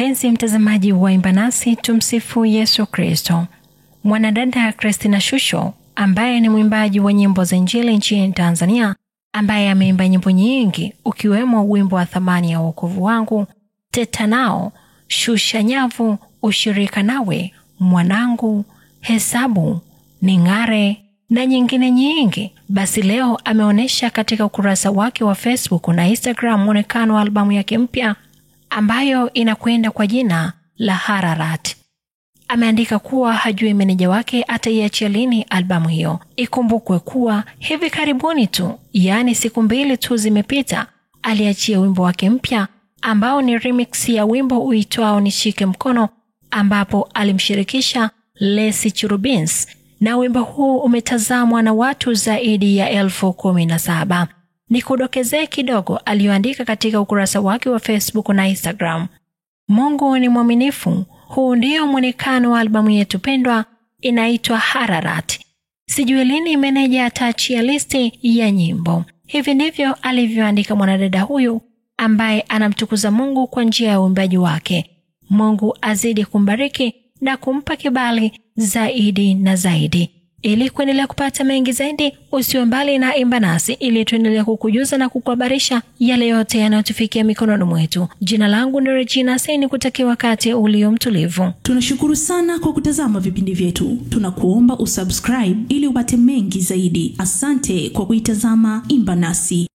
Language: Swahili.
Mpenzi mtazamaji wa Imba Nasi, tumsifu Yesu Kristo. Mwanadada Christina Shusho ambaye ni mwimbaji wa nyimbo za Injili nchini Tanzania, ambaye ameimba nyimbo nyingi ukiwemo wimbo wa thamani ya wokovu wangu, teta nao, shusha nyavu, ushirika nawe, mwanangu, hesabu, ning'are na nyingine nyingi. Basi leo ameonyesha katika ukurasa wake wa Facebook na Instagram mwonekano wa albamu yake mpya ambayo inakwenda kwa jina la Hararat. Ameandika kuwa hajui meneja wake ataiachia lini albamu hiyo. Ikumbukwe kuwa hivi karibuni tu, yaani siku mbili tu zimepita, aliachia wimbo wake mpya ambao ni remix ya wimbo uitwao Nishike Mkono, ambapo alimshirikisha Lesi Churubins, na wimbo huu umetazamwa na watu zaidi ya elfu kumi na saba. Ni kudokezee kidogo aliyoandika katika ukurasa wake wa Facebook na Instagram. Mungu ni mwaminifu. Huu ndio mwonekano wa albamu yetu pendwa, inaitwa Hararat. Sijui lini meneja ataachia listi ya nyimbo. Hivi ndivyo alivyoandika mwanadada huyu ambaye anamtukuza Mungu kwa njia ya uimbaji wake. Mungu azidi kumbariki na kumpa kibali zaidi na zaidi. Ili kuendelea kupata mengi zaidi, usiwe mbali na Imba Nasi ili tuendelea kukujuza na kukuhabarisha yale yote yanayotufikia mikononi mwetu. Jina langu ni Regina Seni, kutakia wakati ulio mtulivu. Tunashukuru sana kwa kutazama vipindi vyetu. Tunakuomba usubscribe ili upate mengi zaidi. Asante kwa kuitazama Imba Nasi.